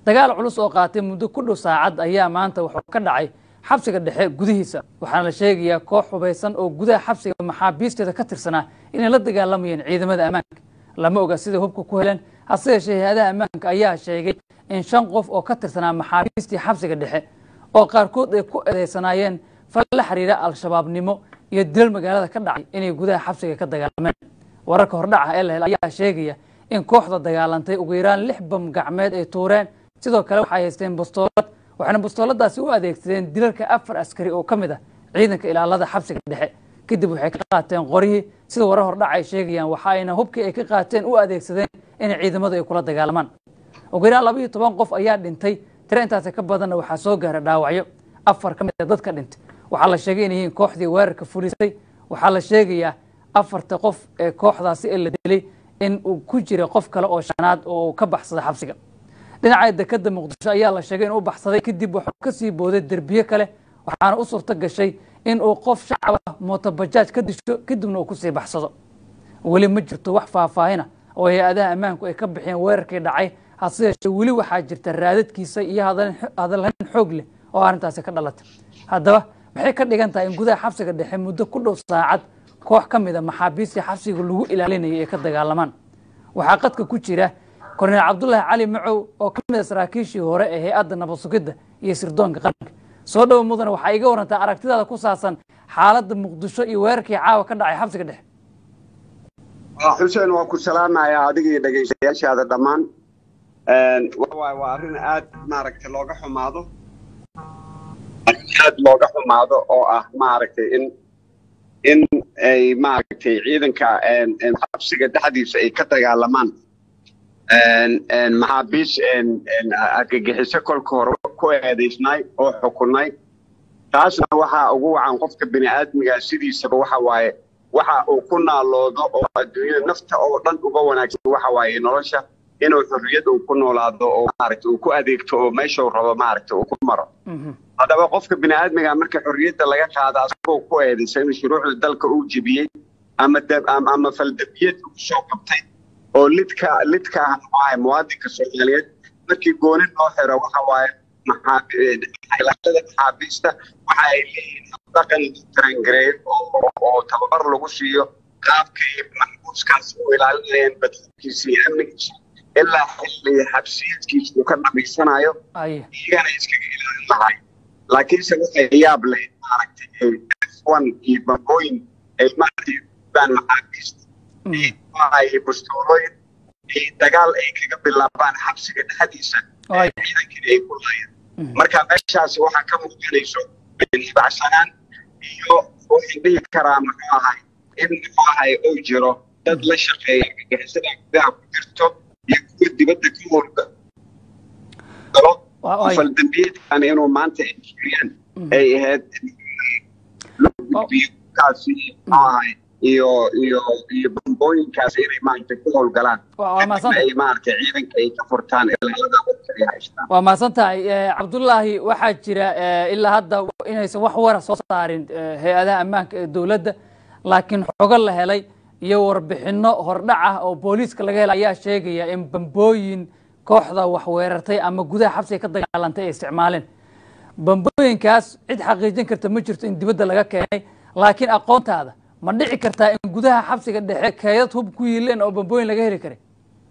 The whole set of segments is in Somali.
dagaal culus oo qaatay muddo ku dhow saacad ayaa maanta wuxuu ka dhacay xabsiga dhexe gudihiisa waxaana la sheegayaa koox hubaysan oo gudaha xabsiga maxaabiisteeda ka tirsanaa inay la dagaalamayeen ciidamada ammaanka lama oga siday hubka ku heleen hase yeeshee hay-adaha ammaanka ayaa sheegay in shan qof oo ka tirsanaa maxaabiistii xabsiga dhexe oo qaarkood ay ku eedeysanaayeen fal la xiriira al-shabaabnimo iyo dilal magaalada ka dhacay inay gudaha xabsiga ka dagaalameen wararka hordhaca ee la hel ayaa sheegaya in kooxda dagaalantay ugu yaraan lix bam gacmeed ay tuureen sidoo kale waxay haysteen bastoolad waxayna bastooladaasi u adeegsadeen dilalka afar askari oo ka mid ah ciidanka ilaalada xabsiga dhexe kadib waxay ka qaateen qoryihii sida warar hordhac ay sheegayaan waxa ayna hubkii ay ka qaateen u adeegsadeen in ciidamadu ay kula dagaalamaan ugu yaraan laba iyo toban qof ayaa dhintay tiro intaasi ka badanna waxaa soo gaaray dhaawacyo afar ka mid a dadka dhintay waxaa la sheegay inay yihiin kooxdii weerarka fulisay waxaa la sheegayaa afarta qof ee kooxdaasi ee la dilay in uu ku jira qof kale oo shanaad oo ka baxsada xabsiga dhinaca dekada muqdisho ayaa la sheegay inuu baxsaday kadib wuxuu ka sii booday derbiye kale waxaana u suurto gashay in uu qof shacaba mootobajaaj ka disho kadibna uu kusii baxsado weli ma jirto wax faahfaahina oo hay-adaha ammaanku ay ka bixiyeen weerarkii dhacay hase yeeshee weli waxaa jirta raadadkiisa iyo hadalhayn xoog leh oo arrintaasi ka dhalatay haddaba maxay ka dhigan tahay in gudaha xabsiga dhexe muddo ku dhow saacad koox ka mida maxaabiistii xabsiga lagu ilaalinayay ay ka dagaalamaan waxaa qadka ku jira korneel cabdulaahi cali macow oo ka mid a saraakiishii hore ee hay-adda nabad sugidda iyo sirdoonka qaranka soo dhowo mudane waxaa iga warantaa aragtidaada ku saabsan xaaladda muqdisho iyo weerarkii caawa ka dhacay xabsiga dhexe xuseen waa ku salaamayaa adigii dhegaystayaashaada dhammaan waa arrin aad maaragtay looga xumaado aad looga xumaado oo ah maaragtay in in ay maaragtay ciidanka xabsiga dhexdiisa ay ka dagaalamaan maxaabiis argagixiso kolka hore ku eedaysnay oo xukunay taasna waxaa ugu wacan qofka bini aadmiga sidiisaba waxa waaye waxa uu ku naaloodo oo adduunyada nafta oo dhan uga wanaagsan waxa waaye nolosha inuu xorriyad uu ku noolaado oo maaragtay uu ku adeegto oo meeshuu rabo maaragtay uu ku maro haddaba qofka bini aadmiga marka xorriyadda laga qaada asagoo ku eedaysa in shuruucda dalka uu jebiyey ama ama faldabiyad uu soo qabtay oo lidka lidka ah muwaadinka soomaaliyeed markii gooni loo xiro waxa waaye maxaailaalada maxaabiista waxa ay leeyihiin dhaqan tarangareey oo tababar lagu siiyo qaabkay maxbuuskaas u ilaalinayeen badqabkiisa iyo amnigiisa ilaa xilli xabsiyadkiisa uu ka dhamaysanayo iyagana iskaga ilaalin lahay laakiinse waxay yaab leh maaragtay f1 iyo bambooyin ay maaragtay baan maxaabiista ay bastoolooyin dagaal ay kaga bilaabaan xabsiga dhexdiisa ciidankii ay ku laayeen marka meeshaasi waxaa ka muuqanayso bacsanaan iyo waxaan dhihi karaa muxuu ahay in muxuu ahay uu jiro dad la shaqeeya argagixisada gudaha ku jirto iyo kuwa dibadda ka howlga galo faldambiyeedkan inuu maanta ay jiriyaan ay ahayd loo gudbiyo kaasi muxuu ahay iyo iyo iyo bambooyinkaas inay maaragtay ku howlgalaan ay maaragtay ciidanka ay ka furtaan ilaalada dadka ay haystaan waa mahadsan tahay cabdullaahi waxaa jira ilaa hadda inaysan wax wara soo saarin hay-adaha ammaanka ee dowladda laakiin xogo la helay iyo warbixino hordhac ah oo booliiska laga helay ayaa sheegaya in bambooyin kooxda wax weerartay ama gudaha xabsiga ka dagaalantay ay isticmaaleen bambooyinkaas cid xaqiijin karta ma jirto in dibadda laga keenay laakiin aqoontaada ma dhici kartaa in gudaha xabsiga dhexe keedad hub ku yiileen oo bambooyin laga heli karay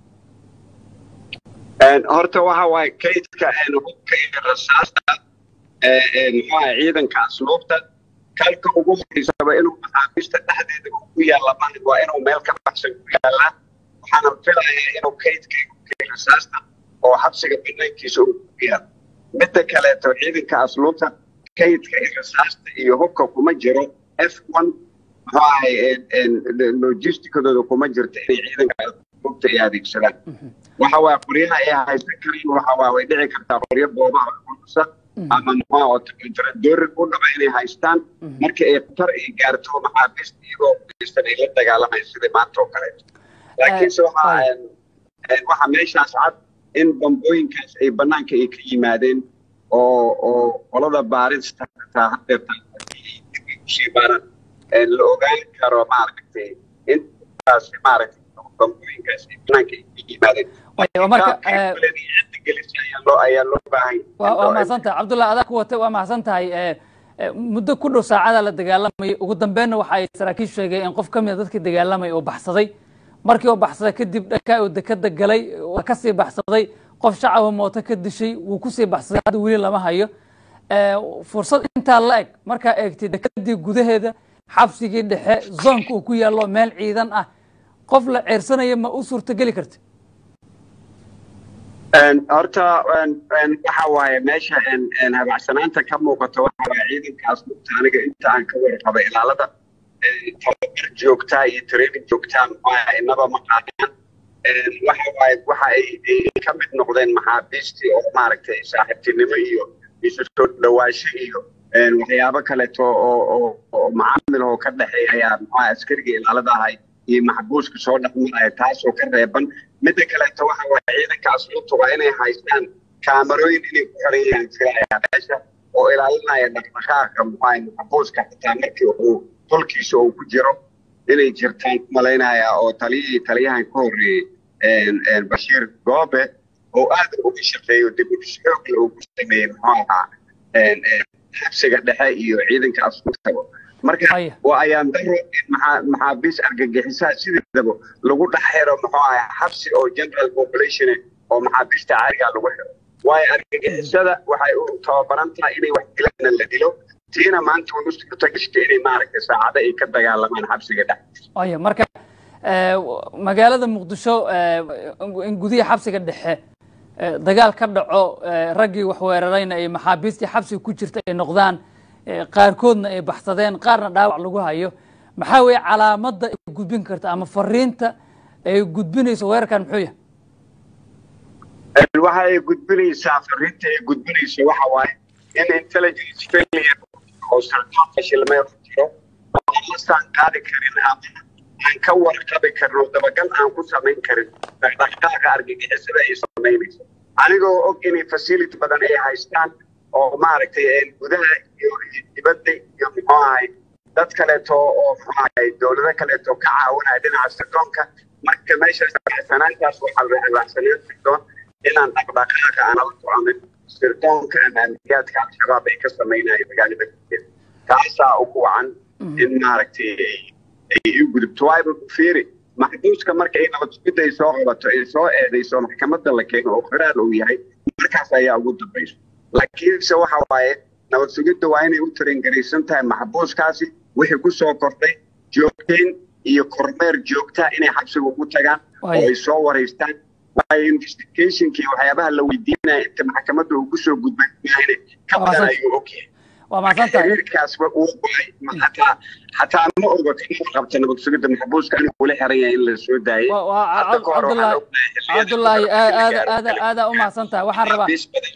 horta waxa waaye kaydka hubka iyo rasaasta muxuaha ciidanka asluubta kalka ugu horeysaba inuu maxaabiista dhexdeeda uu ku yaalla maaha waa inuu meel ka baxsan ku yaallaa waxaana filayaa inuu kaydka hubka rasaasta oo xabsiga banaankiisa uu ku yaalla midda kaleeto ciidanka asluubta kaydka iyo rasaasta iyo hubka kuma jiro f one muxuu ahay logisticadooda kuma jirto inay ciidanka hubta ay adeegsadaan waxa waa qoryaha ay haysan kareen waxa waa way dhici kartaa qoryo boobaha kulusa ama muxua doorin u dhaba inay haystaan markii ay khatar ay gaarto maxaabiista iyagoo kulistan ay la dagaalamayaan sidai maanta oo kaleeto laakiinse waxa waxa meeshaas cad in bambooyinkaas ay banaanka ay ka yimaadeen oo oo qolada baarista taa hadeertaa kusii baaran la ogaan karo maaragtay intaas maaragtay bambooyinkaas ay banaanka ay ka yimaadeen marka gelisa ayaa loo ayaa loo baahan waa waa mahadsan tahay cabdullah adaa ku watay waa mahadsan tahay muddo ku dhow saacada la dagaalamayay ugu dambeynna waxa ay saraakiil sheegeen in qof ka mida dadkii dagaalamay oo baxsaday markii oo baxsaday kadib dhakaa oo dekada galay waa kasii baxsaday qof shacaba mooto ka dishay wuu kusii baxsaday hadda weli lama hayo fursad intaa la eg markaa eegtay dekadii gudaheeda xabsigii dhexe zoonka uu ku yaallo meel ciidan ah qof la ceersanaya ma u suurtogeli karta horta waxa waaye meesha habacsanaanta ka muuqato waxa waaye ciidankaas mugta aniga inta aan ka warqaba ilaalada tababar joogtaa iyo training joogtaa maxaa inaba ma qaadaan waxa waaye waxa ay ka mid noqdeen maxaabiistii oo maaragtay saaxiibtinimo iyo isu soo dhawaasho iyo waxyaabo kaleeto oo oo macaamil oo ka dhexeeya ayaa maxaa askariga ilaalada ahay iyo maxbuuska soo dhexmaraya taasoo ka reeban midda kaleeto waxa waaye ciidanka asluubta waa inay haystaan kaamarooyin inay ku xiran yihiin filayaa meesha oo ilaalinaya dhaqdhaqaaqa maxaa maxbuuska xitaa markii uu tolkiisa uu ku jiro inay jirtaan malaynaya oo taliyihii taliyahan ka horreeyey bashiir goobe oo aad uga shaqeeyo dib u dhis xoogle uu ku sameeyey muxuu ahaa xabsiga dhexe iyo ciidanka asluubtaba marka waa ayaan daro in maxaabiis argagixisaha sideedaba lagu dhex xiro muxuu ahaa xabsi oo general population oo maxaabiista caarigaa lagu xiro waayo argagixisada waxay u tababaran tahay inay wax dilaana la dilo tiina maanta way u suurtagashta inay maaragtay saacado ay ka dagaalamaan xabsiga dhexe aya marka magaalada muqdisho in gudihi xabsiga dhexe dagaal ka dhaco raggii wax weerarayna ay maxaabiistii xabsiga ku jirta ay noqdaan qaarkoodna ay baxsadeen qaarna dhaawac lagu hayo maxaa weeye calaamadda ay gudbin karta ama fariinta ay gudbinayso weerarkan muxuu yahay waxa ay gudbinaysaa fariinta ay gudbinayso waxa waaye in intelligence failure oo sardoon fashilmay ku jiro oo aan la saan qaadi karin ama aan ka warqabi karin oo dabagal aan ku samayn karin dhaqdhaqaaqa argagixisada ay samaynayso anigoo og inay facility badan ay haystaan oo maaragtay gudaha iyo dibadda iyo muxuu ahay dad kaleeto oo muxuu ahay dowlado kaleeto ka caawinaya dhinaca sirdoonka marka meesha sanaantaas waxaa la raacsanaan sirdoon inaan dhaqdhaqaaqa aan la soconin sirdoonka ama amniyaadka al-shabaab ay ka samaynayo magaalada gudaheeda taasaa ugu wacan in maaragtay ay u gudubto waayba fiiri maxbuuska marka ay nabad sugidda ay soo qabato ay soo eedayso maxkamadda la keeno oo qiraar uu yahay markaas ayaa ugu dambayso laakiinse waxa waaye nabad sugidda waa inay u tarangaraysan tahay maxbuuskaasi wixii ku soo kordhay joogtayn iyo kormeer joogtaa inay xabsiga ugu tagaan oo ay soo waraystaan waayo investigationkii waxyaabaha la weydiinaya inta maxkamadda uu kusoo gudbay mahayne ka badan ayuu ogyahay waa mahadsantahay xiriirkaasba uu go'ay xataa xataa ma ogoto inuu qabta nabad sugidda maxbuuska inuu kula xiran yahay in la soo daayay cabdullaahi aada aada aada u mahadsan tahay waxaan rabaa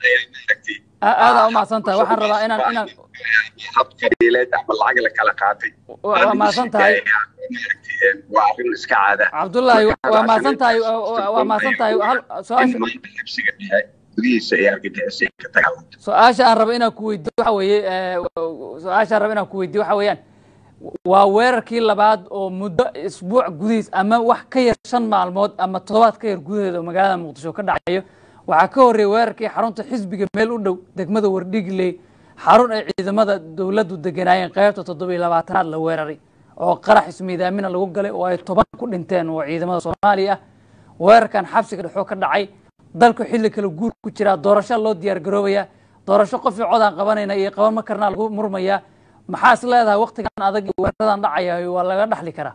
aada u mahadsan tahay waxaan rabaa inaan inaan hab qabiileed ama lacag la kala qaatay waa mahadsan tahay waa arrin iska caada cabdullaahi waa mahadsan tahay waa mahadsan tahay hal su-aasha xabsiga dhexe gudihiisa ee argagixisay ka dagaalamto su-aasha aan rabo inaan ku weydiyo waxa weeye su-aasha aan rabo inaan ku weydiyo waxa weeyaan waa weerarkii labaad oo muddo isbuuc gudihiis ama wax ka yar shan maalmood ama toddobaad ka yar gudaheeda oo magaalada muqdisho ka dhacayo waxaa ka horreeyay weerarkii xarunta xisbiga meel u dhow degmada wardhigley xarun ay ciidamada dowladdu deganaayeen qaybta toddobiyo labaatanaad la weeraray oo qarax ismiidaamina lagu galay oo ay toban ku dhinteen oo ciidamada soomaaliya ah weerarkan xabsiga dhexoo ka dhacay dalku xilli kale guur ku jiraa doorasho loo diyaar garoobaya doorasho qof cod aan qabanayna iyo qaban ma karnaa lagu murmayaa maxaa is leedahay waktigan adag iyo weeraradan dhacaya waa laga dhaxli karaa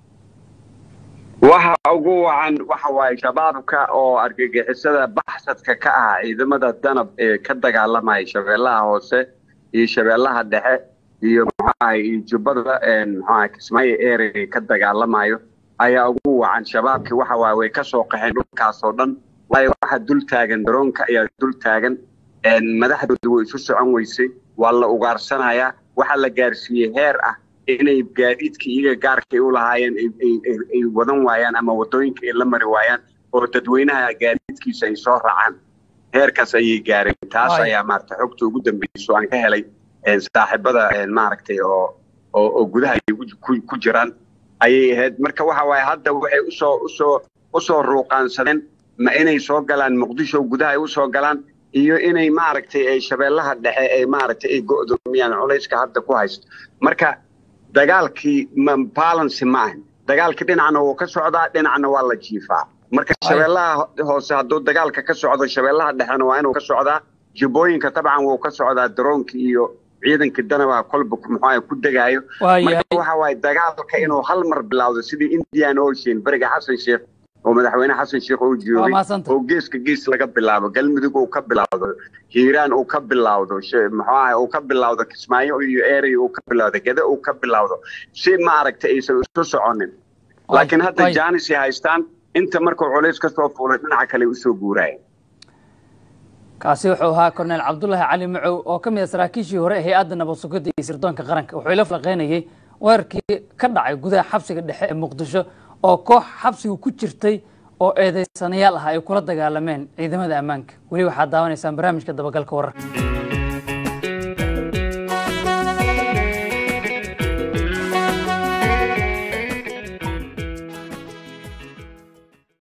waxa ugu wacan waxa waaye shabaabka oo argagixisada baxsadka ka ah ciidamada danab ee ka dagaalamaya shabeellaha hoose iyo shabeellaha dhexe iyo muxuaha iyo jubbada muxuaha kismaayo area ka dagaalamayo ayaa ugu wacan shabaabkii waxa waaye way ka soo qaxeen dhulkaas oo dhan waayo waxa dul taagan daroonka ayaa dul taagan madaxdooda way isu socon weysay waa la ugaarsanayaa waxaa la gaarsiiyey heer ah inay gaadiidkii iyaga gaarkay u lahaayeen ay wadan waayaan ama wadooyinka ay la mari waayaan oo dadweynaha gaadiidkiisa ay soo raacaan heerkaas ayay gaareen taas ayaa maarata xogta ugu dambeyso aan ka helay saaxiibada maaragtay oo oo gudaha ay ku jiraan ayay ahayd marka waxa waaye hadda waxay usoo usoo usoo ruuqaansadeen ma inay soo galaan muqdisho gudaha ay u soo galaan iyo inay maaragtay ay shabeellaha dhexe ay maaragtay ay go'doomiyaan culayska hadda ku haysto marka dagaalkii balance ma ahan dagaalkii dhinacna wuu ka socdaa dhinacna waa la jiifaa marka shabeellaha hoose hadduu dagaalka ka socdo shabeellaha dhexena waa inuu ka socdaa jibooyinka dabcan wuu ka socdaa daroonka iyo ciidanka danaba kolba muxuu ku degaayo marka waxa waaye dagaalka inuu hal mar bilowdo sidii indian ocean beriga xasan sheekh oo madaxweyne xasan sheekh uu joogay oo geeska gees laga bilaabo galmudug uu ka bilowdo hiiraan uu ka bilowdo muxuu ahay uu ka bilowdo kismaayo iyo eray uu ka bilowdo gede uu ka bilowdo si maaragtay aysan isu soconin laakiin hadda jaanis ay haystaan inta markuu culays ka soo fuulay dhinaca kale usoo guuraya kaasi wuxuu ahaa korneyl cabdulaahi cali macow oo ka mid a saraakiishii hore ee hay-adda nabad sugidda iyo sirdoonka qaranka wuxuu ila falaqeynayay weerarkii ka dhacay gudaha xabsiga dhexe ee muqdisho oo koox xabsiga ku jirtay oo eedeysanayaal ah ay kula dagaalameen ciidamada ammaanka weli waxaad daawanaysaan barnaamijka dabagalka wararka